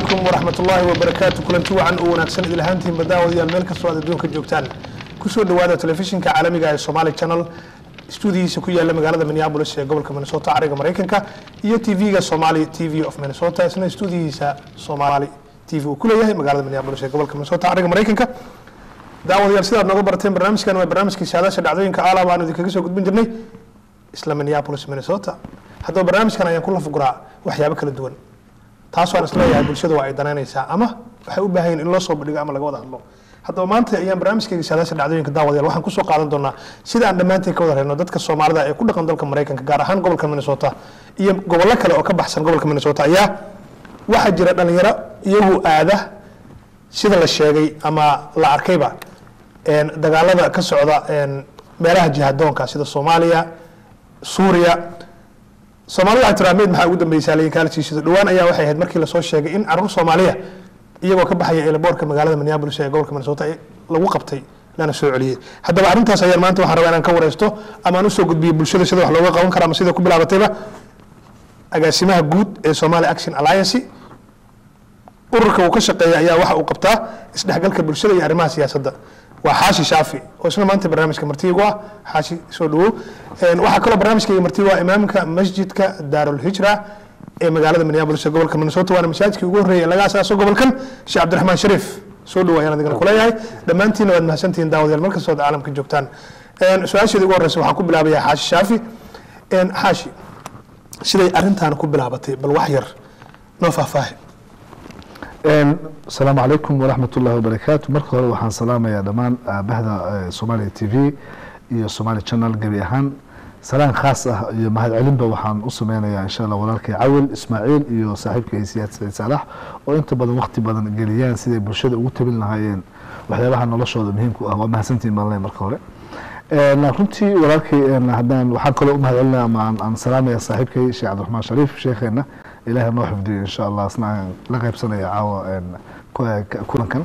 calaykum waraxmat ullaahi wabarakaatu kulanti wacan oo wanaagsan idil ahaantiinba daawadayaal meel kastoo aad adduunka joogtaan kusoo dhowaada telefishinka caalamiga ee somali channel stuudiyihiisa ku yaala magaalada minneapolis ee gobolka minnesota cariga maraykanka iyo tv-ga somali t v of minnesota isna stuudiyihiisa somali t v uu ku leeyahay magaalada minneapolis ee gobolka minnesota cariga maraykanka daawadayaal sidaad nooga barateen barnaamijkan waa barnaamijkii saadaasha dhacdooyinka aalaba aan idinkaga soo gudbin jirnay isla minneapolis minnesota haddaba barnaamijkan ayaan ku lafuguraa waxyaabo kala duwan taasoo aan isleeyahay bulshada waa ay danaynaysaa ama waxay u baahan yihin in loo soo bandhigo ama laga wada hadlo haddaba maanta ayaan barnaamijkayga saadaasha dhacdooyinka daawadayaal waxaan kusoo qaadan doonaa sida aan dhammaantiin ka wada reyno dadka soomaalida ee ku dhaqan dalka maraykanka gaar ahaan gobolka minnesota iyo gobollo kale oo ka baxsan gobolka minnesota ayaa waxaa jira dhalinyaro iyagu aada sida la sheegay ama la arkayba dagaalada ka socda meelaha jihadoonka sida soomaaliya suuriya soomaalida waxay tiraa meyd maxaa ugu dambeysaa layin kaalisiisada dhowaan ayaa waxay ahayd markii lasoo sheegay in caruur soomaaliya iyagoo ka baxaya eelaboorka magaalada minneapolis ee gobolka minnesota lagu qabtay lana soo celiyey haddaba arrintaas ayaan maanta waxaan rabaa inaan ka wareysto ama aan usoo gudbiyo bulshada sida wax looga qaban kara ama sida ku bilaabatayba agaasimaha guud ee somali action alliance ururka uu ka shaqeeya ayaa waxa uu qabtaa isdhexgalka bulshada iyo arrimaha siyaasadda waa xaashi shaafi oo isna maanta barnaamijka martiigu ah xaashi soo dhawow waxaa kaloo barnaamijkayga martiigu ah imaamka masjidka daarulhijra ee magaalada minneapolis ee gobolka minnesota waana masaajidkii ugu horreeyay laga asaaso gobolkan sheekh cabdiraxmaan shariif soo dhawo ayaan adigana kuleeyahay dhammaantiina waad mahadsantihiin daawadayaal mar kastoo caalamka joogtaan su-aasheeda ugu horreysa waxaan ku bilaabayaa xaashi shaafi xaashi siday arrintan ku bilaabatay bal wax yar noo faahfaahi asalaamu calaykum waraxmat ullahi wabarakaatu marka hore waxaan salaamayaa dhammaan bahda somalia t v iyo somali channel gebi ahaan salaan khaas ah iyo mahadcelinba waxaan u sameynayaa insha allah walaalkay cawil ismaaciil iyo saaxiibkay siyaad saciid saalax oo inta badan waqti badan geliyaan siday bulshada ugu tabin lahaayeen waxyaabaha noloshooda muhiimku ah waa mahadsantiin baan marka hore runtii walaalkay haddaan waxaan kaloo u mahadcelinaya ama aan salaamaya saaxiibkay sheekh cabdiraxmaan shariif sheekheena ilahay noo xifdiyo insha allah asna aan la qaybsanaya caawa kulankan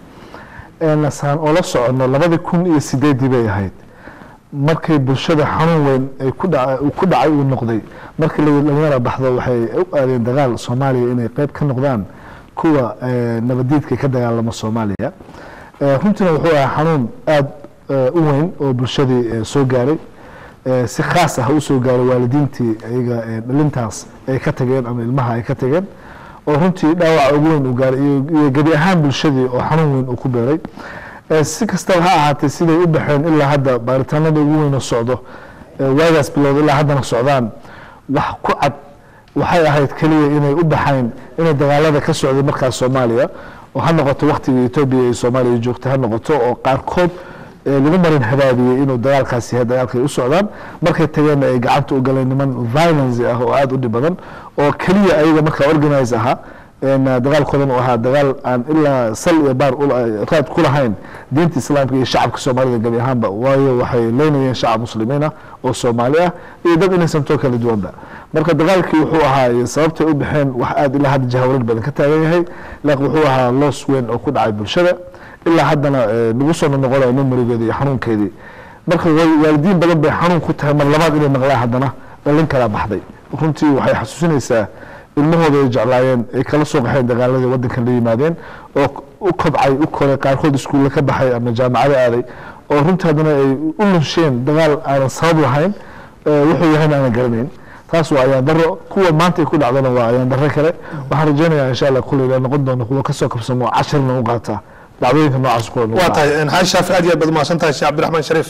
saan oo la socono labadii kun iyo sideedii bay ahayd markay bulshada xanuun weyn ay ku dhacay uu noqday markii dhalinyara baxdo waxay u aadeen dagaal soomaaliya inay qeyb ka noqdaan kuwa nabadiidka ka dagaalama soomaaliya runtiina wuxuu ahaa xanuun aada u weyn oo bulshadii soo gaaray si khaas ah usoo gaaray waalidiintii iyaga dhalintaas ay ka tageen ama ilmaha ay ka tageen oo runtii dhaawaca ugu weyn uu gaaray iyo gebi ahaan bulshadii oo xanuun weyn uu ku beeray si kastaba ha ahaatee siday u baxeen ilaa hadda baaritaanada ugu weyn oo socdo waagaas bilowda ilaa haddana socdaan wax ku cad waxay ahayd keliya inay u baxayn inay dagaalada ka socday markaas soomaaliya oo ha noqoto waktiga etoobiya iyo soomaaliya joogta ha noqoto oo qaarkood lagu marin habaabiyey inuu dagaalkaas yahay dagaalkay u socdaan markay tageenna ay gacanta u galeen niman violence ah oo aada u dhib badan oo keliya ayaga markaa organize ahaa dagaalkoodan uu ahaa dagaal aan ilaa sal iyo baar raad ku lahayn diinta islaamka iyo shacabka soomaalida gebi ahaanba waayo waxay leynayeen shacab muslimiin ah oo soomaali ah iyo dad inaysantoo kala duwanba marka dagaalkii wuxuu ahaa sababtay u baxeen wax aada ilaa hadda jahawarar badan ka taagan yahay laakiin wuxuu ahaa loos weyn oo ku dhacay bulshada ilaa haddana lagu soo noqonayo memorigeedi iyo xanuunkeedii marka waalidiin badan bay xanuun ku tahay mar labaad inay maqlaan haddana dhalin kalaa baxday runtii waxay xasuusinaysaa ilmahooda ay jeclaayeen ay kala soo qaxeen dagaaladii waddankan la yimaadeen oo u kobcay u koray qaarkood iskuulle ka baxay ama jaamacado aaday oo runtii haddana ay u lunsheen dagaal aanan sabab lahayn wuxuu yahayna aanan garanayn taas waa ayaan daro kuwa maanta ay ku dhacdana waa ayaan daro kale waxaan rajeynayaa insha allah kuley la noqon doono kuwa kasoo kabsamo cashirna u qaataa dacdooyinka noocaas ku waa tahay xaaji shaafi aad iyo aad baad umahadsan tahay sheekh cabdiraxmaan shariif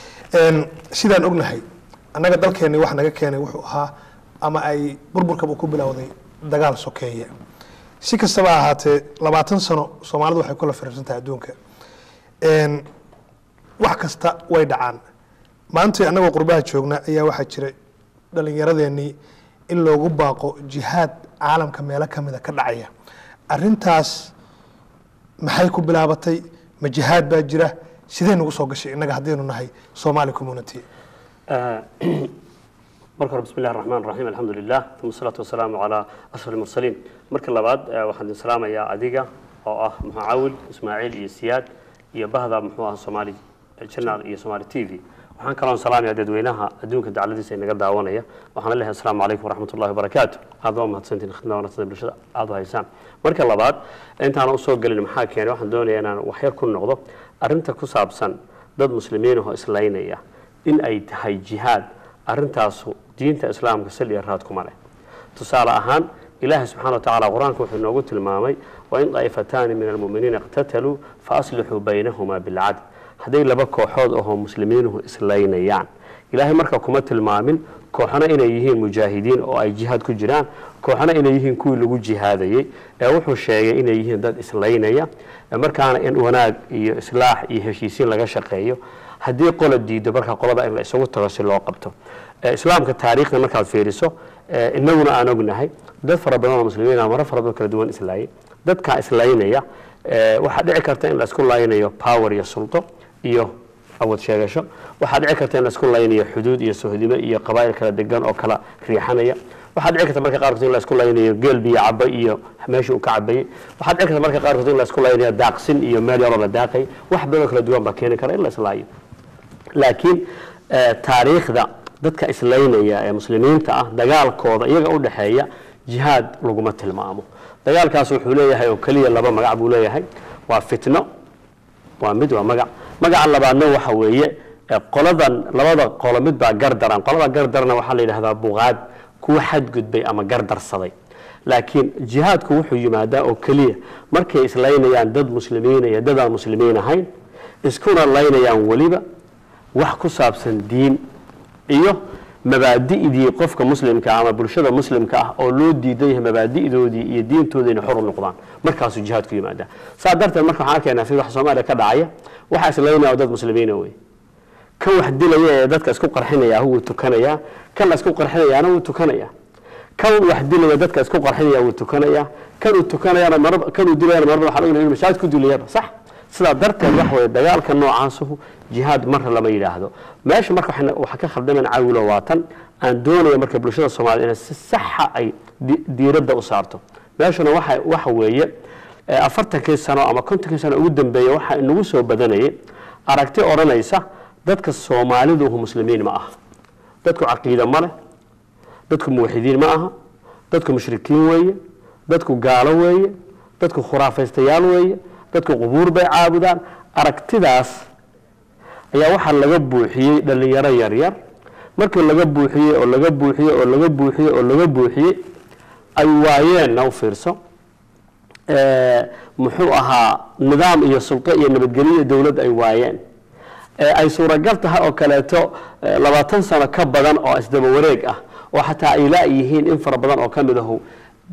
sidaan ognahay annaga dalkeenni wax naga keenay wuxuu ahaa ama ay burburkaba ku bilowday dagaal sokeeye si kastaba ahaatee labaatan sano soomaalidu waxay kula firiirsan tahay adduunka wax kasta way dhacaan maanta annagoo qurbaha joogna ayaa waxaa jira dhallinyaradeenii in loogu baaqo jihaad caalamka meelo kamida ka dhacaya arintaas maxay ku bilaabatay ma jihaad baa jira sidee nagu soo gashay innaga haddaynu nahay somali community marka hore bismi illahi raxmaan raxiim alxamdu lilah uma asalaatu wasalaamu calaa ashraf almursaliin marka labaad waxaan idin salaamayaa adiga oo ah muxuu cawil ismaaciil iyo siyaad iyo bahda muxuu ah soomaali channel iyo Somali TV waxaan kaloo salaamayaa dadweynaha adduunka dacladiisa inaga daawanaya waxaan leeyahay assalaamu calaykum waraxmatullahi wabarakaatu aad waa mahadsantiin khidmada wanaagsan bulshada aad u haysaan marka labaad intaan u soo gelin maxaa keenay waxaan doonayaa inaan waxyar ku noqdo arrinta ku saabsan dad muslimiin oo islaynaya in ay tahay jihaad arrintaasu diinta islaamka sal iyo raad kuma leh tusaale ahaan ilaahay subxana wa tacaala qur-aanka wuxuu inoogu tilmaamay wain daa'ifataani min almu'miniina iqtataluu faaslixuu baynahumaa bilcadl hadday laba kooxood ahoo muslimiinuhu islaynayaan ilaahay marka kuma tilmaamin kooxna inay yihiin mujaahidiin oo ay jihaad ku jiraan kooxna inay yihiin kuwii lagu jihaadayey ee wuxuu sheegay inay yihiin dad islaynaya markaana in wanaag iyo islaax iyo heshiisiin laga shaqeeyo haddii qola diido marka qolada in la isugu tago si loo qabto islaamka taariikhda markaad fiiriso inaguna aan ognahay dad fara badan oo muslimiin ah maro fara badan kala duwan islaayay dadkaa islaynaya waxaa dhici karta in la isku laynayo power iyo sulto iyo awood sheegasho waxaa dhici karta in la isku laynayo xuduud iyo sohdimo iyo qabaa'il kala degan oo kala riixanaya waxaa dhici karta marka qaarkood in la isku laynayo geel biyo caba iyo meesha uu ka cabayey waxaa dhici karta marka qaarkood in la isku laynayo daaqsin iyo meel yaroo la daaqay wax badan oo kala duwan baa keeni kara in la islaayo laakiin taariikhda dadka islaynaya ee muslimiinta ah dagaalkooda iyaga u dhexeeya jihaad laguma tilmaamo dagaalkaas wuxuu leeyahay oo keliya laba magac buu leeyahay waa fitno waa mid waa magac magaca labaadna waxa weeye qoladan labada qolo mid baa gardaran qolada gardarna waxaa la yidhahdaa buqaad kuwa xadgudbay ama gardarsaday laakiin jihaadku wuxuu yimaadaa oo keliya markay islaynayaan dad muslimiin iyo dad aan muslimiin ahayn iskuna laynayaan weliba wax ku saabsan diin iyo mabaadi'dii qofka muslimka ama bulshada muslimka ah oo loo diidan yahay mabaadi'doodii iyo diintooda inay xor u noqdaan markaasuu jihaad ku yimaadaa saa darteed marka waxaan arkaynaa fi wax soomaaliya ka dhacaya waxaa islaynaya dad muslimiina wey kan wax dilaya ee dadka isku qarxinaya wuu tukanayaa kan la isku qarxinayaana wuu tukanayaa kan wax dilaya dadka isku qarxinaya wuu tukanayaa kan uu tukanayana mar kan uu dilayana marba waxaa laga mashaahid ku dilayaba sax sidaa darteed wax weeye dagaalka noocaasuhu jihaad marna lama yidhaahdo meesha marka waxa ka khaldaman cawilo waa tan aan doonaya marka bulshada soomaaliyed inay si saxa ay diiradda u saarto meeshuna waxa waxa weeye afartankii sano ama kontonkii sano ugu dambeeya waxa inagu soo badanayay aragti odhanaysa dadka soomaaliduhu muslimiin ma aha dadku caqiida ma leh dadku muwaxidiin ma aha dadku mushrikiin weeye dadku gaalo weeye dadku khuraafaystayaal weeye dadku qubuur bay caabudaan aragtidaas ayaa waxaa laga buuxiyey dhalinyaro yaryar markii laga buuxiyey oo laga buuxiyey oo laga buuxiyey oo laga buuxiyey ay waayeenna u fiirso muxuu ahaa nidaam iyo sulto iyo nabadgelyo iyo dowlad ay waayeen ay suuragal tahay oo kaleeto labaatan sano ka badan oo isdaba wareeg ah oo xataa ay laayihiin in fara badan oo ka mid ahu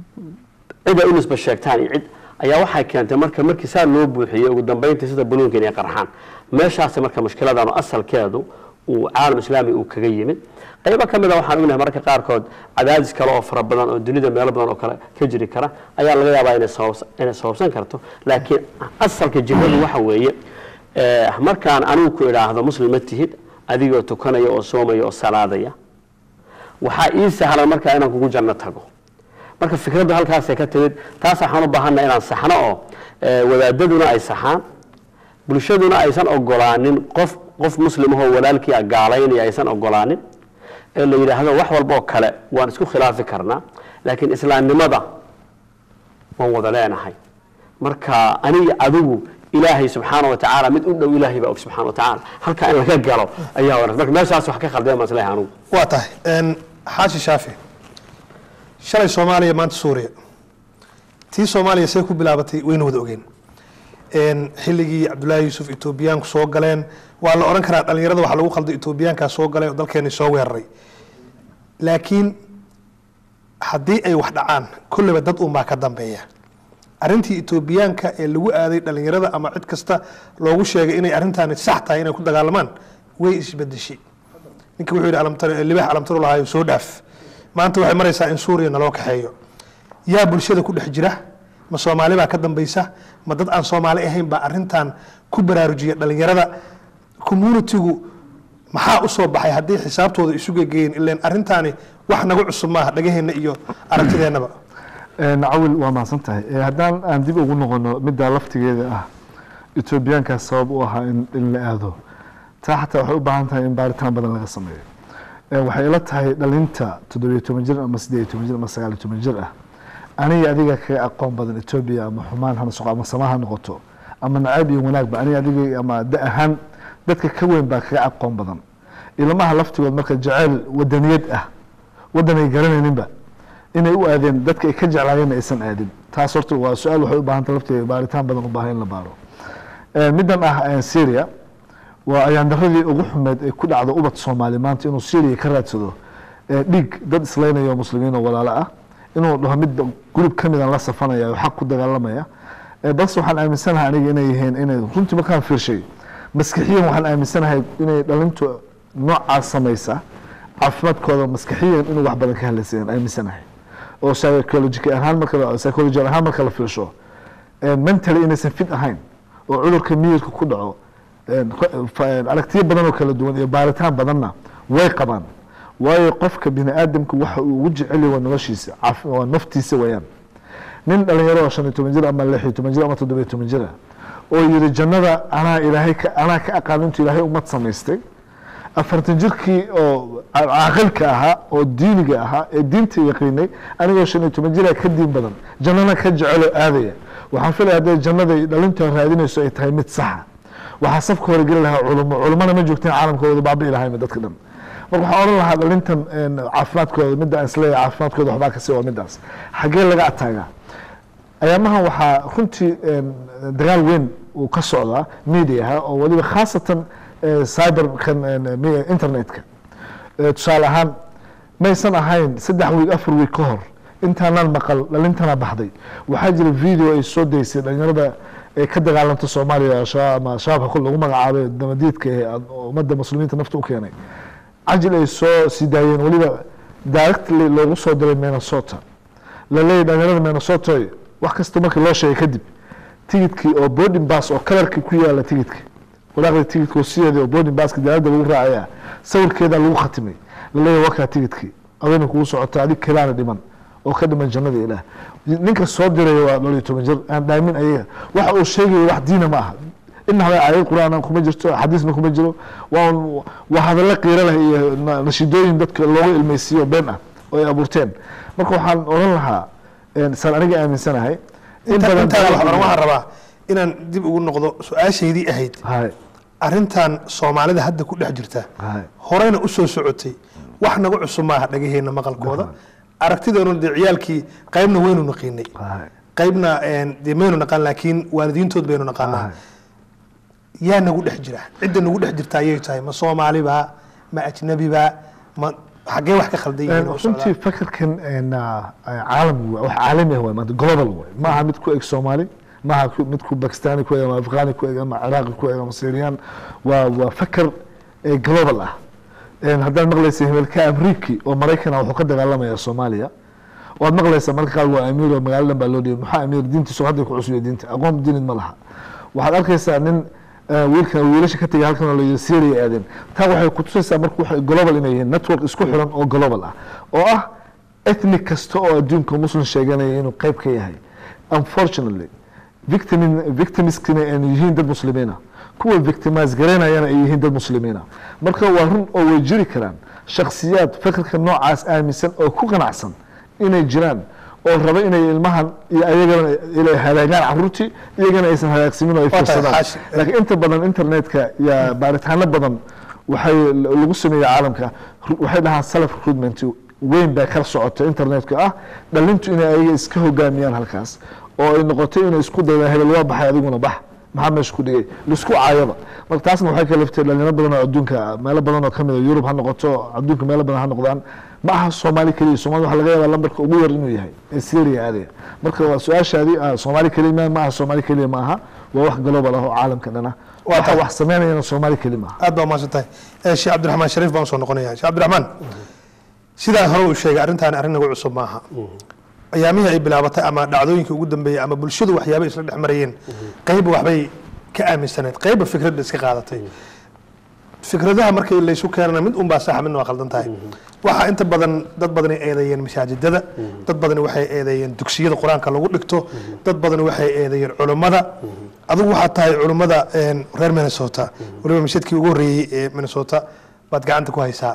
cid ay u nisba sheegtaan iyo cid ayaa waxay keentay marka markii saa loo buuxiyey ugu dambeyntii sida baluunka inay qarxaan meeshaasi marka mushkiladan oo asalkeedu uu caalam islaami uu kaga yimid qaybo ka mid a waxaan ognahay mararka qaarkood cadaadis kale oo fara badan oo dunida meelo badan oo kale ka jiri kara ayaa laga yaabaa inay sababs inay sababsan karto laakiin asalka jihadu waxa weeye markaan anigu ku idhaahdo muslim ma tihid adigoo tukanaya oo soomaya oo salaadaya waxaa ii sahlan markaa inaan kugu janno tago marka fikraddu halkaasay ka timid taas waxaan u baahanna inaan saxno oo wadaadaduna ay saxaan bulshaduna aysan ogolaanin qof qof muslimahoo walaalkii a gaalaynaya aysan ogolaanin ee la yidhaahdo wax walba oo kale waan isku khilaafi karnaa laakiin islaamnimada waan wada leenahay marka aniga adigu ilaahay subxaana wa tacaala mid u dhow ilaahay baa og subxana wa tacaala halkaa in laga galo ayaa wanaagsan marka meeshaas wax ka khaldeen baan isleeyahay anugu waa tahay xaashi shaafi shalay soomaaliya maanta suuriya tii soomaaliya see ku bilaabatay wayna wada ogeen xilligii cabdullaahi yuusuf etoobiyaanku soo galeen waa la odhan karaa dhalinyarada waxa lagu khalday etoobiyaankaa soo galay oo dalkeeni soo weeraray laakiin haddii ay wax dhacaan kolleyba dad unbaa ka dambeeya arrintii etoobiyaanka ee lagu aaday dhalinyarada ama cid kasta loogu sheegay inay arrintaani sax tahay inay ku dagaalamaan way isbedeshay ninka wuxuu yidhi alamtar libax alamtaru lahaayo soo dhaaf maanta waxay maraysaa in suuriya naloo kaxeeyo yaa bulshada ku dhex jira ma soomaali baa ka dambaysa ma dad aan soomaali ahayn baa arintan ku baraarujiya dhalinyarada communitigu maxaa usoo baxay haddii xisaabtooda isu gegeyen ilan arintaani wax nagu cusub maaha dhagaheena iyo aragtideennaba cawil waa mahadsan tahay haddaan aan dib ugu noqono middaa laftigeeda ah etoobiyaankaas sabab u ahaa in in la aado taa xataa waxay u baahan tahay in baaritaan badan laga sameeyo Ee, waxay ila tahay dhalinta toddobiyo toban jir ama siddeed iyo toban jir ama sagaal iyo toban jir ah aniga adiga kaga aqoon badan etoobiya ama xumaan ha noqo ama sama ha noqoto ama nacayb iyo wanaagba aniga adiga ama da ahaan dadka ka weyn baa kaga aqoon badan ilmaha laftigood marka jaceyl wadaniyad ah wadan ay garanayninba inay u aadeen dadka ay ka jeclaayeenna aysan aadin taas horta waa su-aal waxay u baahanta lafteeda baaritaan badan u baahan in la baaro Ee, middan ah ee syria waa ayaandaradii ugu xumeed ee ku dhacda ubad soomaali maanta inuu syria ka raadsado ee dhiig dad islaynaya oo muslimiin oo walaalo ah inuu dhaho midba gurub ka midan la safanaya oo xaq ku dagaalamaya Ee, balse waxaan aaminsanahay aniga inay yihiin inay runtii markaan fiirshay maskixiyan waxaan aaminsanahay inay dhalintu noocaas samaysa caafimaadkooda maskixiyan inuu wax badan ka hadlaysayan aaminsanahay oo psychological ahaan marka la- psychological ahaan marka la fiirsho ee, mentally inaysan fit ahayn oo cudurka miyirka ku dhaco een, ko- fa- aragtiyo badan oo kala duwan iyo baaritaan badanna way qabaan waayo qofka bini aadamku waxa uu ugu jecel yahay waa noloshiisa caaf- waa naftiisa wayaan nin dhalinyaro oo shan iyo toban jir ama lix iyo toban jir ama toddoba iyo toban jir ah oo yidhi jannada anaa ilaahay ka anaa ka aqaan intuu ilaahay ummad samaystay afartan jirkii oo ca- caaqilka ahaa oo diiniga ahaa ee diinta yaqiinay anigoo shan iyo toban jira ka diin badan jannana ka jeceloo aadaya waxaan filaya hadday jannada ay dhalinta raadinayso ay tahay mid saxa waxaa safka hore geli lahaa culumo culumana ma joogteen caalamkooda baabi'i lahayn dadka dhan marka waxaan odhan lahaa dhalintan een, caafimaadkooda midda aan isleeyahay caafimaadkooda waxbaa kasi waa middaas xaggee laga ataagaa ayaamahan waxaa runtii een, dagaal weyn uu ka socdaa mediaha oo waliba khaasatan eh, cyberkan een, mi- internetka Eh, tusaale ahaan maysan ahayn saddex wiig afar wiig ka hor intaanaan maqal dhalintana baxday waxaa jira video ay soo daysay dhalinyarada ee ka dagaalanta soomaaliya al-shabaab ama shabaabka kul lagu magacaabay damadiidka ee ad- ummadda muslimiinta nafta u keenay cajil ay soo sii daayeen weliba directly loogu soo diray minnesota la leeyahy dhalinyarada minnesota wax kasta markii loo sheegay kadib tigidkii oo boarding bus oo kalarkii ku yaala tigidka walaaqda tigidka oo sideeda oo boarding buska diyaaradda lagu raacaya sawirkeeda lagu khatimay la leeyahy wakaa tigidkii adayna kugu socota adig kelaana dhiman oo ka dhiman jannada ilaah ninka soo diraya waa dhowr iyo toban jir aan dhaamin ayaga waxa uu sheegaya wax diina ma aha ina hada aayad qur'aan kuma jirto xadiisna kuma jiro waa un- waa hadallo qiiro leh iyo na- nashiidooyin dadka looga ilmeysiiyo been ah oo ay abuurteen marka waxaan odhan lahaa een, saan aniga aaminsanahay in inta badan intaada waxaan waxaan rabaa inaan dib ugu noqdo su-aashaydii ahayd hay arrintan soomaalida hadda ku dhex jirta hay horeyna u soo socotay wax naga cusub maaha dhagaheena maqalkooda aragtideenu dee ciyaalkii qaybna waynu naqiinay hay qaybna een, dee maynu naqaan laakiin waalidiintood baynu naqaanaa hay yaa nagu dhex jira cidda nagu dhex jirta ayay tahay ma soomaaliba ma ajnabiba ma xaggee wax ka khaldan yihiin oo runtii socdaan fakarkan een, ah, caalami wa- wax caalami ah waay maanta global waay ma aha mid ku eg soomaali ma aha ku- mid ku bakistani ku eg ama afghani ku eg ama ciraaqi ku eg ama syrian waa waa fakar ee global ah Een, haddaad maqlaysa hebelka amriiki oo maraykan ah wuxuu ka dagaalamaya soomaaliya waad maqlaysaa marka qaar waa amiir oo magaalo dhan baa loo dhiyay maxaa amiir diintiisu hadday ku cusubya diinta aqoon diinid ma laha waxaad arkaysaa nin eh, wiilkan wiilasha ka tegay halkan oo la yidhi syria aadeen taa waxay kutusaysaa marka waxay global inay yihiin network isku xiran oo global ah oo ah ethnic kasta oo adduunka muslim sheeganaya inuu qayb ka yahay unfortunately victim victimskina ay yihiin dad muslimiina kuwa victimize garaynayana ay yihiin dad muslimiina marka waa run oo way jiri karaan shakhsiyaad fikirka noocaas aaminsan oo ku qanacsan inay jiraan oo raba inay ilmahan iyo ayagana inay halaagaan caruurtii iyagana aysan halaagsamin oo ay tahay, fiirsadaan xaashi. laakiin inta badan internetka iyo baaritaano badan waxay lagu sameeyey caalamka ru- waxay dhahaan self recruitment weyn baa kala socota internetka ah dhalintu inay ayaga iska hogaamiyaan halkaas oo ay noqotay inay isku dayaan hebel waa baxay adiguna bax maxaa meesha ku dhigay laisku caayaba marka taasna waxay kaliftay dhalinyaro badan oo adduunka meelo badan oo kamid a yurub ha noqoto adduunka meelo badan ha noqdaan ma aha soomaali keliya soomaali waxaa laga yaabaa lambarka ugu yar inuu yahay ee syria aadaya marka waa su-aashaadii ah, soomaali keliya ma- ma aha soomaali keliya ma aha waa wax global ah oo caalamka dhan ah Waa waxa tahay. wax sameynayana soomaali keli ma aha aad baa umahadsan tahay Eh, sheekh cabdiraxmaan shariif baan soo noqonaya sheekh cabdiraxmaan sidaa hore uu sheegay arrintan arrin nagu cusub maaha ayaamihii ay bilaabatay ama dhacdooyinkii ugu dambeeyey ama bulshadu waxyaabay isla dhex marayeen qayba waxbay ka aaminsaneed qayba fikrad bay iska qaadatay fikradaha markii laysu keenana mid unbaa saxa midna waa khaldan tahay waxaa inta badan dad badani eedeeyeen masaajidada dad badani waxay eedeeyeen dugsiyada qur-aanka lagu dhigto dad badani waxay eedeeyeen culummada adigu waxaad tahay culummada een, reer minnesota weliba mashadkii ugu horreeyey ee minnesota baad gacanta ku haysaa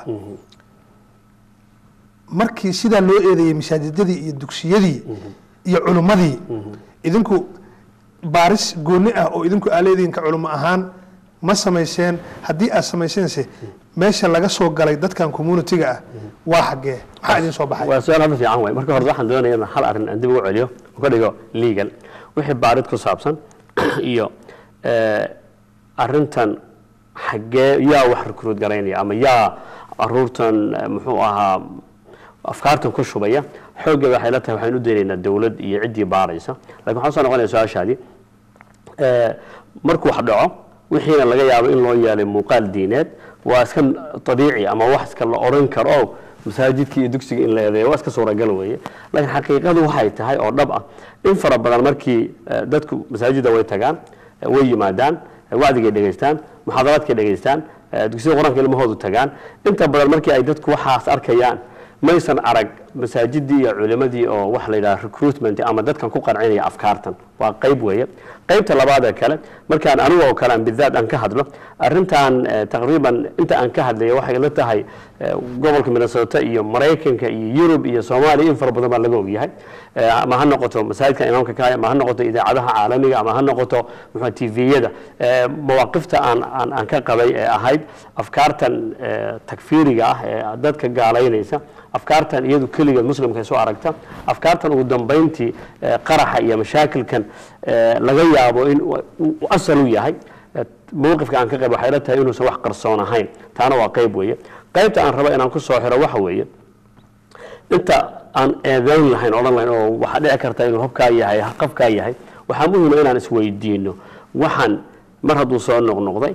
markii sidaa loo eedeeyey masaajidadii iyo dugsiyadii iyo culummadii idinku baaris gooni ah oo idinku aaleediinka culummo ahaan ma samayseen haddii aad samayseense meesha laga soo galay dadkan communitiga ah waa xaggee maxaa idin soo baxay waa su-aal hadda fiican waay marka hore waxaan doonaya inaan hal arrin aan dib ugu celiyo oo ka dhigo legal wixii baarid ku saabsan iyo eh, arrintan xaggee yaa wax recruit garaynaya ama yaa aruurtan eh, muxuu ahaa afkaartan ku shubaya xooggeeda waxay la tahay waxaan u daynaynaa dowlad iyo ciddii baaraysa lakin waxaan soo noqonaya su-aashaadii Eh, markuu wax dhaco wixiina laga yaabo in loo yeelay muuqaal diineed waa iska abiici ama wax iska la oran karo oo masaajidkii iyo dugsiga in la eedeeyo waa iska suuragal weeye laakiin xaqiiqadu waxay tahay oo dhab ah in fara badan markii eh, dadku masaajidda way tagaan eh, way yimaadaan eh, wacdigay dhegaystaan muxaadaraadkay dhegaystaan eh, dugsiyada qur-aanka ilmahoodu tagaan inta badan markii ay dadku waxaas arkayaan maysan arag masaajidii iyo culimadii oo waxa la yidhaha recruitment ama dadkan ku qancinaya afkaartan waa qayb weeye qaybta labaad ee kale markaan anigu oo kale aan bidaad aan ka hadlo arrintan eh, taqriiban inta aan ka hadlaya waxay la tahay eh, gobolka minnesota iyo maraykanka iyo yurub iyo soomaaliya in fara badan baa laga ogyahay Eh, ama ha noqoto masaajidka imaamka kaaya ama ha noqoto idaacadaha caalamiga ama ha noqoto muxuu tviyada mawaaqifta aan aan aan ka qabay ee ahayd afkaartan eh, takfiiriga ah ee dadka gaalaynaysa afkaartan iyadu keligeed muslimka ay soo aragta afkaartan ugu dambayntii eh, qaraxa iyo mashaakilkan eh, laga yaabo in uu- uu asal u yahay Eh, mowqifka aan ka qayb waxay la tahay inuusan wax qarsoon ahayn taana waa qayb weeye qaybta aan rabo inaan ku soo xiro waxa weeye inta aan eedeyn lahayn odhan lahayn oo waxaa dhici karta inuu habkaa yahay qafkaa yahay waxaa muhiima inaan isweydiino waxaan mar hadduu soo noqnoqday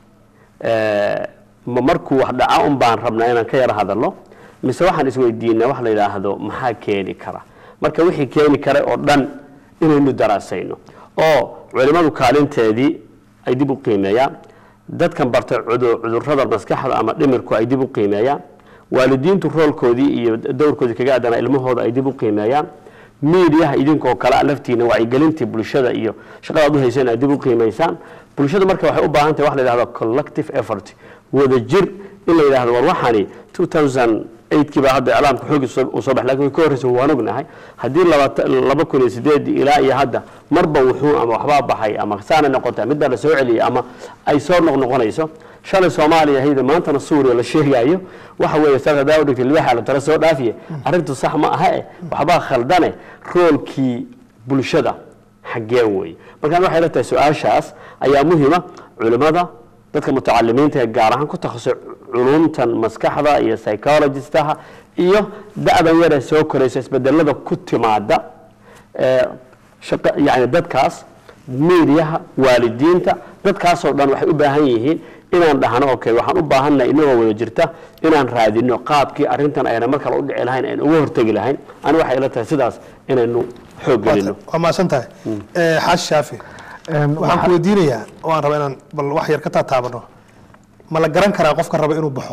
eh, ma markuu wax dhaca un baan rabnaa inaan ka yaro hadalno mise waxaan isweydiinaa wax la yidhaahdo maxaa keeni kara marka wixii keeni kara oo dhan inaynu daraasayno oo culimmadu kaalinteedii ay dib u qiimeeyaan dadkan bartay cudu- cudurrada maskaxda ama dhimirku ay dib u qiimeeyaan waalidiintu roolkoodii iyo dowrkoodii kaga aadana ilmahooda ay dib u qiimeeyaan miidiyaha idinkoo kale laftiina wacyigelintii bulshada iyo shaqada aad u hayseen aad dib u qiimaysaan bulshada marka waxay u baahan tahay wax la yidhahdo collective effort wada jir in la yidhahdo war waxani 2008kii baa hadda iclaamka xoogi uu soo baxay lakin way ka horreysa waan ognahay haddii labata- laba kun iyo sideedii ilaa iyo hadda marba wuxuu ama waxbaa baxay ama saana noqota midbaa la soo celiyay ama ay soo noqnoqonayso shalay soomaaliya hayda maantana suuriya la sheegayo waxa weeye saas hadaa u dhigtay libaxa la tala soo dhaafiye arrintu sax ma aha eh waxbaa khaldane roolkii bulshada xaggeen weeye markaan waxay la tahay su-aashaas ayaa muhima culimmada dadka mutacalimiinta ee gaar ahaan ku takhasusay culumtan maskaxda iyo psychologistaha iyo da-dan yaree soo koraysa isbedelada ku timaada ee shaqa yani dadkaas meediyaha waalidiinta dadkaasoo dhan waxay u baahan yihiin inaan dhahno okay waxaan u baahannahay inagoo wada jirta inaan raadino qaabkii arrintan ayna mar kale u dhici lahayn ayna uga hortegi lahayn ani waxay ila tahay sidaas inaynu xoog gelino waa mahadsan tahay Eh, xaashi shaafi Een, waxaan ku weydiinayaa oo aan raba inaan bal wax yar ka taataabano ma la garan karaa qofka raba inuu baxo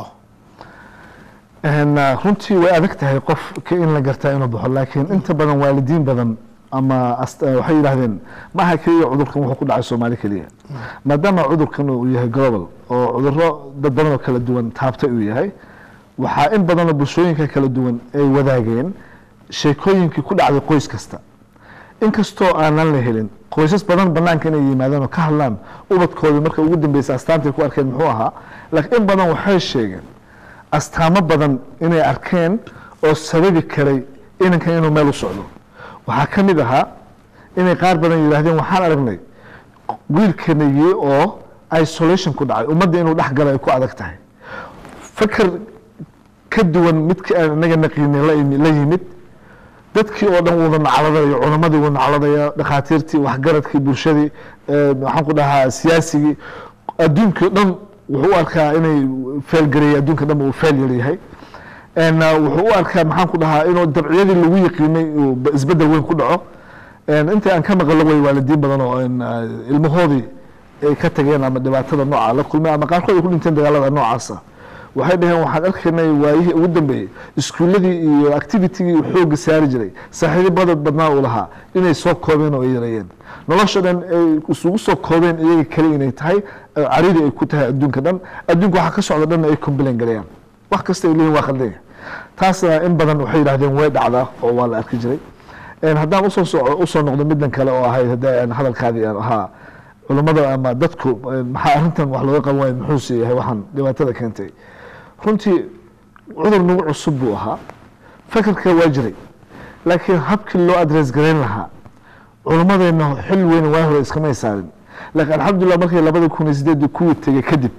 Een, uh, runtii way adag tahay qof ka in la gartaa inuu baxo laakiin inta badan waalidiin badan ama ast- uh, waxay yidhaahdeen ma aha keliya cudurkan wuxuu ku dhacay soomaali keliya maadaama cudurkan uu yahay global oo cuduro dad badan oo kala duwan taabtay uu yahay waxaa in badanoo bulshooyinka kala duwan ay wadaageen sheekooyinkii ku dhacday qoys kasta inkastoo aanan la helin qoysas badan banaanka inay yimaadaan oo ka hadlaan ubadkoodii marka ugu dambeysa astaantay ku arkeen muxuu ahaa laakiin in badan waxay sheegeen astaamo badan inay arkeen oo sababi karay inankan inuu meel u socdo waxaa ka mid ahaa inay qaar badan yidhaahdeen waxaan aragnay wiilkanagii oo isolation ku dhacay ummadda inuu dhex galo ay ku adag tahay fakar ka duwan midka aan inaga naqiinay la imi- la yimid dadkii oo dhan wuuda nacladaya culamadii wuu nacladaya dhakhaatiirtii waxgaradkii bulshadii eh, maxaan ku dhahaa siyaasigii adduunkii o dhan wuxuu u arkaa inay feelgareeyay adduunka dhan uu failure yahay En, uh, wuxuu u arkaa maxaan ku dhahaa inuu dabciyadii lagu yaqiinay uu ba- isbedel weyn ku dhaco En, intii aan ka maqlo way waalidiin badan oo en, uh, ilmahoodii ay ka tageen ama dhibaatada nooca la kulmay ama qaarkood ay ku dhinteen dagaalada noocaasa waxay dhaheen waxaan arkaynay waayihii ugu dambeeyey iskuuladii iyo activitigii uu xooga saari jiray saaxiibada badnaa uu lahaa inay soo koobeen oo ay yareeyeen nolosha dhan ay isugu soo koobeen iyaga kale inay tahay cariri ay ku tahay adduunka dhan adduunka waxa ka socda dhanna ay complain galayaan wax kasta ay leeyihin waa khaldanya taasna in badan waxay yidhahdeen way dhacdaa oo waa la arki jiray haddaan usoo soco usoo noqdo middan kale oo ahayd hadda aan hadalkaadii aan ahaa culummada ama dadku maxaa arrintan wax looga qaban waaya muxuuse yahay waxaan dhibaatada keentay runtii cudur nagu cusub buu ahaa fakarka waa jiray laakiin habkii loo adress garayn lahaa culummadeenna xil weyn waa hore iskamay saarin laakiin alxamdulilah markay labada kun iyo sideedii kuwii tegey kadib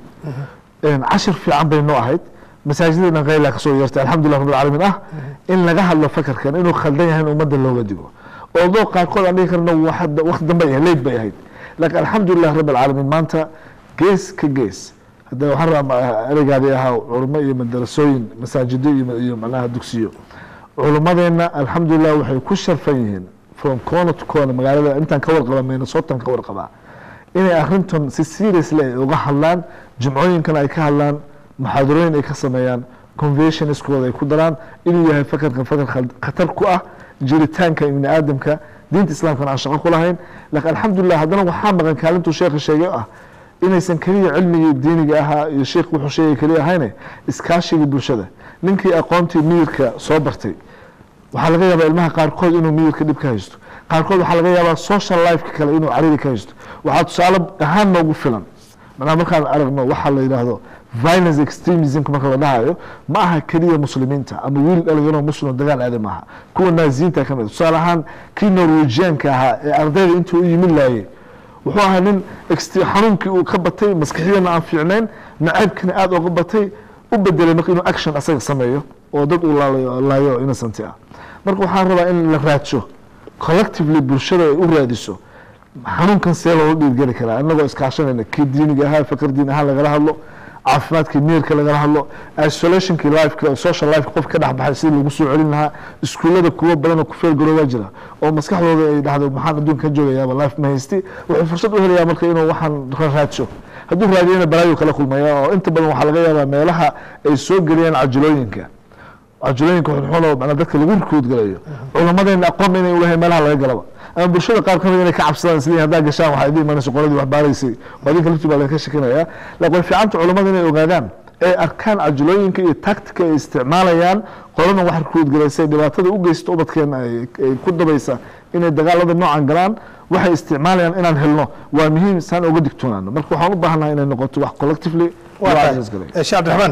cashir fiican bay noo ahayd masaajidana kayla kasoo yeertay alxamdulilah rabbil caalamiin ah in laga hadlo fakarkan inuu khaldan yahay in ummadda looga digo oodoo qaarkood aan dhihi karno waqti dambe ay leyd bay ahayd laakiin alxamdulilah rabbil caalamiin maanta gees ka gees hadda waxaan rabaa ereygaadii ahaa culummo iyo madarasooyin masaajido iyo macnaha dugsiyo culummadeenna alxamdulilah waxay ku sharfan yihiin from corner to corner magaalada intaan ka warqaba minnesotan ka warqabaa inay arrintan si seriously ay uga hadlaan jimcooyinkana ay ka hadlaan muxaadarooyin ay ka sameeyaan conventionskooda ay ku daraan inuu yahay fakarkan fakar khatar ku ah jiritaanka ibni aadamka diinta islaamkana aan shaqo ku lahayn laakiin alxamdulilah haddana waxaa maqan kaalintuu sheekha sheegay ah inaysan keliya cilmigii diiniga ahaa iyo sheekh wuxuu sheegay keliya ahayne iskaashigii bulshada ninkii aqoontii miyirka soo bartay waxaa laga yaabaa ilmaha qaarkood inuu miyirka dhib ka haysto qaarkood waxaa laga yaabaa social lifeka kale inuu cariri ka haysto waxaa tusaale ahaan noogu filan macnaha markaan aragno waxaa la yidhaahdo violence extremismka marka la dhahayo ma aha keliya muslimiinta ama wiil dhalinyaro muslim dagaal aaday maaha kuwa naaziyiinta ka mid tusaale ahaan kii norwegianka ahaa ee ardayda intuu u yimid laayay wuxuu ahaa nin xanuunkii uu ka batay maskaxiyana aan fiicnayn nacaybkana aada uga batay u bedelay marka inuu action asaga sameeyo oo dad uu laayo innocent ah marka waxaan rabaa in la raadsho collectively bulshada ay u raadiso xanuunkan see loola dhiirgeli karaa inagoo iskaashanayna kii diiniga ahaa fakar diin ahaan lagala hadlo caafimaadkii miyirka lagala hadlo isolationkii lifeka social life qof ka dhex baxay sidii lagu soo celin lahaa iskuullada kuwo badan oo ku feelgaroobaa jira oo maskaxdooda ay dhahdo maxaan adduunka ka joogayaaba life ma haysti wuxuu fursad u helayaa marka inuu waxaan raadsho hadduu raadiyana balaayo kala kulmaya oo inta badan waxaa laga yaabaa meelaha ay soo geliyaan cajulooyinka cajulooyinka xunxun manaa dadka lagu rikuud galayo culamadeena aqoon inay ulahay meelaha laga galaba ama bulshada qaar kamid inay ka cabsadaan isleeyihin haddaa gashaan waxaa idin imanaysa qoladii wax baaraysay waa idinka laftii baa laga shekinaya laakiin way fiicanta culamada inay ogaadaan ee arkaan cajulooyinka iyo tactica ay isticmaalayaan qoladan wax rikuud galaysay dhibaatada u geysta ubadkeena ay ku dabaysa inay dagaalada noocan galaan waxay isticmaalayaan inaan helno waa muhiim saan oga digtoonaano marka waxaan u baahanaha inay noqoto wax collectively sheekh cabdiraxmaan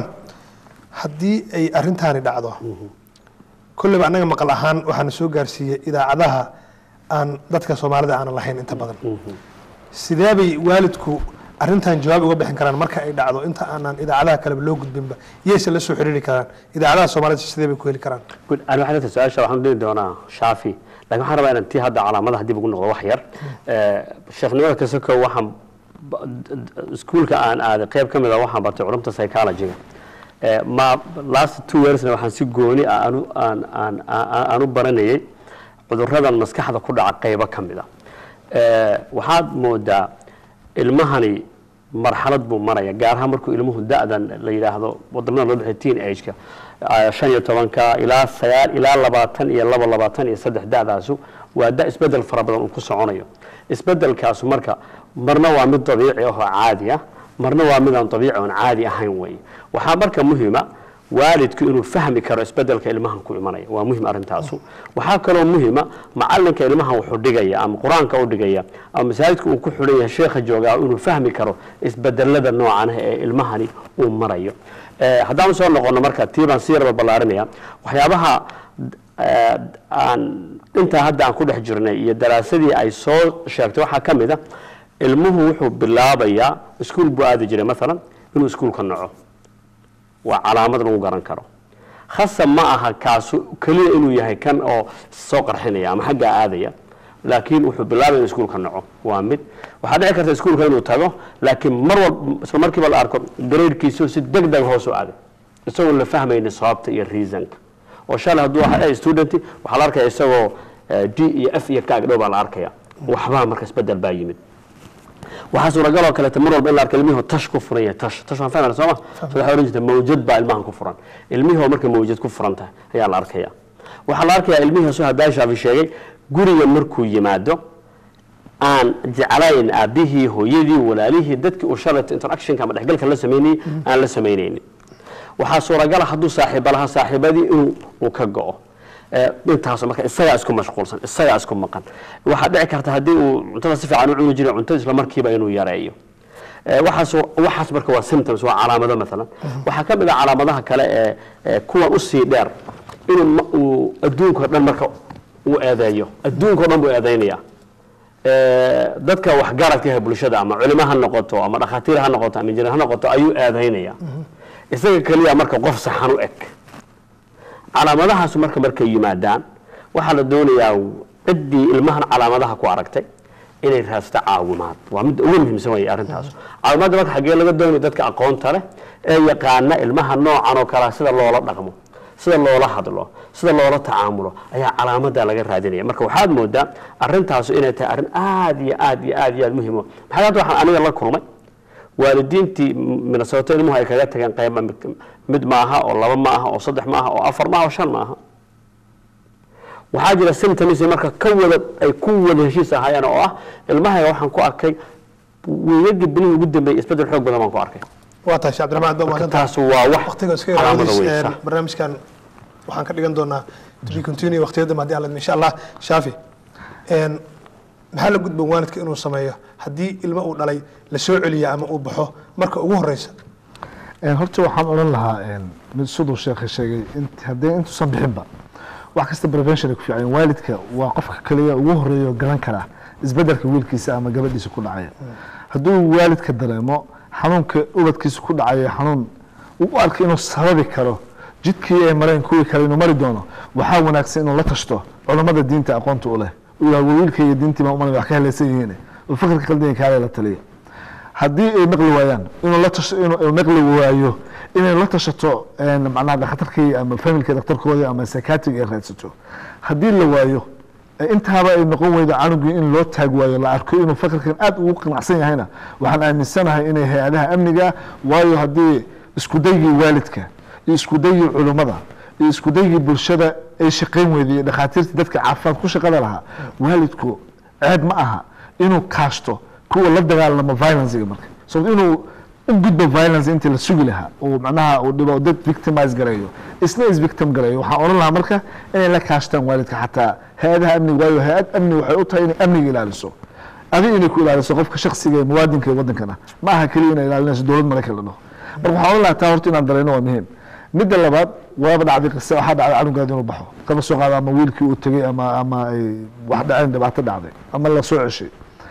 haddii ay arintaani dhacdo kolleyba annaga maqal ahaan waxaana soo gaarsiiyey idaacadaha aan dadka soomaalida aanan lahayn inta badan sidee bay waalidku arrintan jawaab uga bixin karaan marka ay dhacdo inta aanan idaacadaha kaleba loo gudbinba yayse la soo xiriiri karaan idaacadaha soomaalida sidee bay ku heli karaan good ani waxaan leedahay su-aasha waxaan dhihi doonaa shaafi laakiin waxaan rabaa inaan tii hadda calaamadaha dib ugu noqdo wax yar sheekhnimada kasoko waxaan iskuulka aan aaday qayb ka mid a waxaan bartay culumta psychology-ga ma last two yearsna waxaan si gooni ah aanu aan aan aan u baranayay cuduradan maskaxda ku dhaca qaybo ka mid a waxaad moodaa ilmahani marxalad buu maraya gaar ahaan markuu ilmuhu da-dan la yidhaahdo wadamada loo bixiyo teen age-ka shan iyo tobanka ilaa sagaal ilaa labaatan iyo laba labaatan iyo saddex da-daasu waa da isbedel fara badan uu ku soconayo isbedelkaasu marka marna waa mid dabiici ahoo caadi ah marna waa mid aan dabiici oon caadi ahayn weeye waxaa marka muhima waalidku inuu fahmi karo isbedelka ilmahan ku imanaya waa muhim arrintaasu waxaa kaloo muhima macalinka ilmahan wuxuu dhigaya ama qur-aanka u dhigaya ama masaajidka uu ku xidhan yahay sheekha joogaa inuu fahmi karo isbedelada noocan ah ee ilmahani uu marayo haddaan soo noqono marka tii baan sii raba ballaarinaya waxyaabaha aan intaa hadda aan ku dhex jirnay iyo daraasadii ay soo sheegtay waxaa ka mid a ilmuhu wuxuu bilaabayaa iskuul buu aadi jiray maalan inuu iskuulka naco waa calaamad lagu garan karo khasab ma aha kaasu keliya inuu yahay kan oo soo qarxinaya ama xaggaa aadaya laakiin wuxuu bilaabaya in iskuulka naco waa mid waxaa dhici karta iskuulka inuu tago laakiin mar walba isla markiiba la arko gareyrkiisu si deg deg hoos u aaday isagoon la fahmaynin sababta iyo reasonka oo shalay hadduu ahaa student waxaa la arkaya isagoo d iyo f iyo kaag dhow baa la arkaya waxbaa marka isbedel baa yimid waxaa suuragaloo kaleeto mar walba in la arko ilmihii tash ku furan yahay tash tash waan fahmayna sooma so waxaa oran jirta mawjad baa ilmahan ku furan ilmihii oo marka mawjad ku furan tahay ayaa la arkaya waxaa la arkayaa ilmihii soo hadaa shaafi sheegay guriga markuu yimaado aan jeclayn aabihii hooyadii walaalihii dadkii uu shalayto interactionka ama dhexgalka la sameynayay aan la samaynaynin waxaa suuragala hadduu saaxiiba lahaa saaxiibadii inuu uu ka go-o Eh, intaas marka isagaa isku mashquulsan isagaa isku maqan waxaa dhici karta haddii uu cuntada si fiican u cuni jiray cuntada isla markiiba inuu yareeyo Eh, waxaas waxaas marka waa symptoms waa calaamado maalan waxaa ka mid ah calaamadaha kale ee ee kuwan usii dheer inuu ma- uu adduunka dhan marka uu eedeeyo adduunka o dhan buu eedeynaya Eh, dadka waxgaradka ah bulshada ama culimo ha noqoto ama dhakhaatiir ha noqoto ama injineer ha noqoto ayuu eedeynaya isaga keliya marka qof saxan u eg calaamadahaas marka markay yimaadaan waxaa la doonayaa ciddii ilmahan calaamadaha ku aragtay inay raadsato caawimaad waa midda ugu muhiimsan way arrintaas caawimaadda marka xaggee laga doonayo dadka aqoonta leh ee yaqaana ilmaha noocan oo kale sida loola dhaqmo sida loola hadlo sida loola tacaamulo ayaa calaamada laga raadinaya marka waxaad moodaa arintaasu inay tahay arrin aad iyo aad iyo aad iyo aad muhiim u ah. maxaa hadda waxaan aniga la kulmay waalidiintii minnesota ilmuhu ay kaga tageen qayba mid, mid maaha oo laba ma aha oo saddex ma aha oo afar ma aha oo shan ma aha waxaa jira symptoms marka ka wada ay ku wada heshiis ahaayeen oo ah ilmahayga waxaan ku arkay weeyagii bilihii ugu dambeeyey isbedel xoog badan baan ku arkay waa tahay sheekh cabdiraxmaan aad baa mahadsantahay taas waa wax waqtiga iska calaamada yaraadis weyn, sax. barnaamijkan waxaan ka dhigan doonaa to be continue waqtiyada dambe haddii aan la insha allah shaafi een, maxaa la gudboon waalidka inuu sameeyo haddii ilmo uu dhalay la soo celiya ama uu baxo marka ugu horeysa Een, horta waxaan odhan lahaa een, mid siduu sheekha sheegay int- haddii intuusan bixinba wax kasta prevention ay ku fiican yihiin. waalidka waa qofka kaliya ugu horeeya oo garan kara isbedelka wiilkiisa ama gabadhiisa ku dhacaya hadduu waalidka dareemo xanuunka ubadkiisa ku dhacaya xanuun uu u arka inuu sababi karo jidkii ay mareen kuwii kale inuu mari doono waxaa wanaagsan inuu la tashto culammada diinta aqoonta u leh uu yidhahdo wiilka iyo diintii baa umalay wax ka helaysan yihiin oo fikirka qaldan kaale la taliya haddii ay maqli waayaan inuu la tasho inuu inuu maqli waayo inay la tashato een, macnaha dhakhtarkii ama familka dhakhtarkooda ama psychiatric ay raadsato haddii la waayo ee intaaba ay noqon weydo canugii in loo taag waayo la arko inuu fakirkan aad ugu qanacsan yahayna waxaan aaminsanahay inay hay-adaha amniga waayo haddii isku daygii waalidka iyo isku daygii culummada iyo isku daygii bulshada ay shaqayn weyday iyo dhakhaatiirtii dadka caafimaad ku shaqada lahaa waalidku ceeb ma aha inuu kaashto kuwa la dagaalamo violencega marka sababto inuu u gudbo violence intii la sugi lahaa oo macnaha uu dhibo dad victimize gareeyo isna is victim gareeyo waxaan odhan lahaa marka inay la kaashtaan waalidka xataa hay-adaha amniga waayo hay-ad amni waxay u tahay inay amniga ilaaliso adi inay ku ilaaliso qofka shaksiga ee muwaadinka ee wadankana ma aha keliya inay ilaalinayso dowlad maraykan la dhaho marka waxaan odhan lahaa taa horta inaan dareyno waa muhiim midda labaad waaba dhacday qise waxaa dhacday canugaada inuu baxo kaba soo qaado ama wiilkii uu tegey ama ama ay wax dhaceen dhibaato dhacday ama la soo ceshay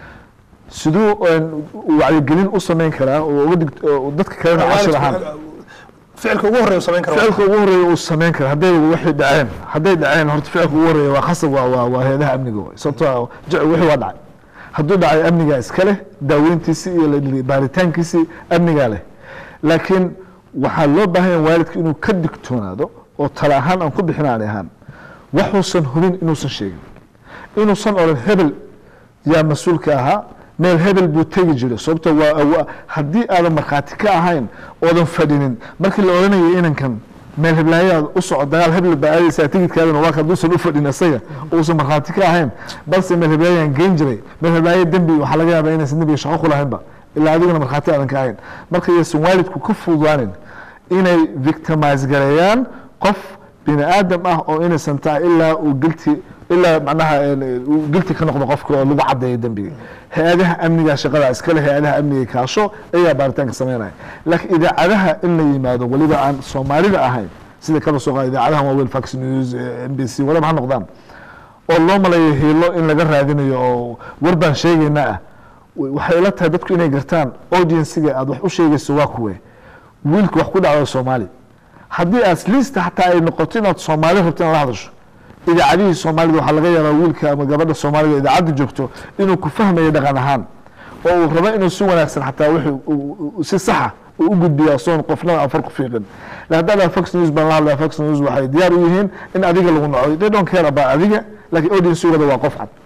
siduu een, wacyigelin u samayn karaa oo uga dig oo dadka kalena cashir ahaan ficilka ugu horeeya uu samayn karo ficilka ugu horeeya uu samayn kara hadday waxay dhaceen hadday dhaceen horta ficilka ugu horeeya waa khasab waa waa waa hay-adaha amniga waay sababtoo ah jec wixii waa dhacay hadduu dhacay amnigaa iska leh daaweyntiisii iyo la- baaritaankiisii amnigaa leh laakiin waxaa loo baahan yahay waalidka inuu ka digtoonaado oo tala ahaan aan ku bixinaan ahaan waxuusan hubin inuusan sheegin inuusan odhan hebel yaa mas-uulka ahaa meel hebel buu tegi jiray sababto waa waa- haddii aadan markhaati ka ahayn oodan fadhinin markii la odhanayo inankan meel heblaayaad u soco dagaal hebel baa aadaysaa tigidkaadana waa hadduusan u fadhin isaga uusan markhaati ka ahayn balse meel heblaayaan geyn jiray meel heblaaya dembi waxaa laga yaabaa inaysan dembiga shaqo ku lahaynba ilaa adiguna markhaati aadan ka ahayn marka yaysan waalidku ka fududaanin inay victimize gareeyaan qof bini aadam ah oo innocent ah ilaa uu gilti ilaa macnaha een, uu gilti ka noqdo qofka oo lagu cadeeyo dembiga hay-adaha amniga shaqada iskale hay-adaha amniga kaasho ayaa baaritaanka sameynaya laakiin idaacadaha in la yimaado weliba aan soomaalida ahayn sida kaba soo qaada idaacadaha waaweyn fox news eh, m b c whatever ha noqdaan oo loo malayo hiilo in laga raadinayo oo war baan sheegayna ah waxay ila tahay dadku inay gartaan audienciga aad wax u sheegayso waa kuwe wiilka wax ku dhacdo soomaali haddii at least xataa ay noqoto inaad soomaali rabto in la hadasho idaacadihii soomaalida waxaa laga yaabaa wiilka ama gabadha soomaalida idaacadda joogto inuu ku fahmayo dhaqan ahaan oo uu rabo inuu si wanaagsan xataa wixii uu- uu- si saxa uu u gudbiya soon qofna afar ku fiiqin la haddaa fox news baan la hadlaya fox news waxay diyaar u yihiin in adiga lagu naco they don't care about adiga laakiin audience-gooda waa qof cad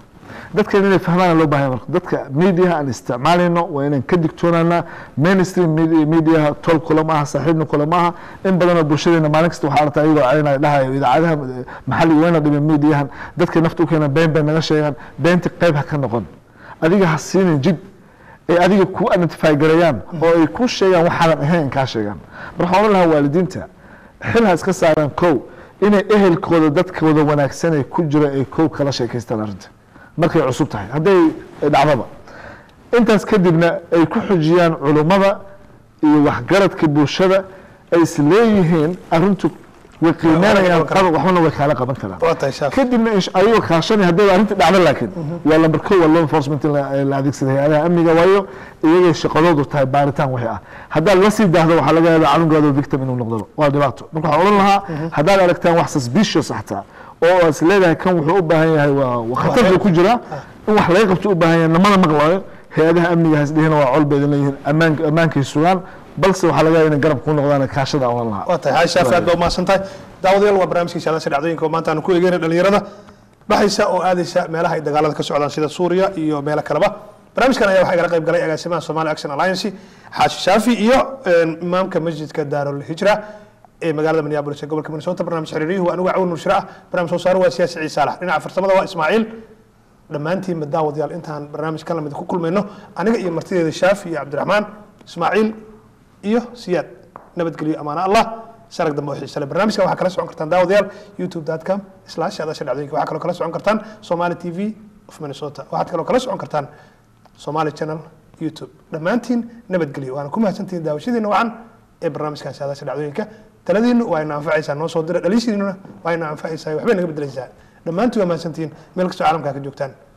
dadkan inay fahmaan loo baahan marka dadka mediaha aan isticmaalayno waa inaan ka digtoonaanaa mainstream media- mediaha tol kula maaha saaxiibna kula maaha in badanoo bulshadeena maalin kasta waxaa aragtaa iyagoo celinaya dhahayo idaacadaha eh, maxalliga wayna dhimin mediahan dadka nafta u keena been bay naga sheegaan beenta qayb ha ka noqon adiga ha siinin jid ay adiga ku identify gareeyaan oo ay ku sheegaan waxaanan ahayn kaa sheegaan mar waxaan odhan lahaa waalidiinta xil ha iska saaraan kow inay ehelkooda dadkooda wanaagsan ee ku jira ay kow kala sheekaystaan arrinta markay cusub tahay hadday dhacdaba intaas kadibna ay ku xujiyaan culummada iyo waxgaradka bulshada ay is leeyihiin arrintu way qiimeynayaan qaba waxbana way kaala qaban karaan waa tahay shaaf kadibna insh- ayagoo kaashanay haddii arrinta dhacdo laakiin waa lamber ko waa law enforcement in la- la adeegsada hay-adaha amniga waayo iyagay shaqadoodu tahay baaritaan wixii ah haddaad la sii daahdo waxaa laga yaabaa canugaado victim inuu noqdo waa dhibaato marka waxaan odhan lahaa haddaad aragtaan wax suspicious xataa oo is leedahay kan wuxuu u baahan yahay waa waa khatar buu ku jiraa in wax laga qabto u baahan yahay namana maqlayo hay-adaha amniga hasdhihina waa col bay idin leeyihiin ammaan ammaankay sugaan balse waxaa laga yaabaa inay garab ku noqdaan kaashada aan odhan lahaa waa tahay xaaji shaafi aad baa umahadsan tahay daawadayaal waa barnaamijkii saadaasha dhacdooyinka oo maanta aan ku eegeyna dhalinyarada baxaysa oo aadaysa meelaha ay dagaalada ka socdaan sida suuriya iyo meelo kaleba barnaamijkan ayaa waxaa igala qayb galay agaasimaha somali action alliance xaaji shaafi iyo een, imaamka masjidka daarul hijra ee magaalada minneapolis ee gobolka minnesota barnaamij xiriiriyuhu waa anigu cawn nushra ah barnaamij soo saaro waa siyaasi ciise saalax dhinaca farsamada waa ismaaciil dhammaantiinba daawadayaal intaan barnaamij ka lamid ku kulmayno aniga iyo martideeda shaafi iyo cabdiraxmaan ismaaciil iyo siyaad nabadgelyo amaana allah sarag dambe oo xiise leh barnaamijkan waxaa kala socon kartaan daawadayaal youtube.com slash adasha dhacdooyinka waxaa kaloo kala socon kartaan somali t v of minnesota waxaad kaloo kala socon kartaan somali channel youtube dhammaantiin nabadgelyo waana ku mahadsantihiin daawashadiina wacan ee barnaamijkan saadaasha dhacdooyinka taladiinu waa ina anfacaysaa noo soo dira dhaliishiinuna waa ina anfacaysaa waxbay naga bedelaysaa dhammaantiin waa mahadsantihiin meel kastoo caalamkaa ka joogtaan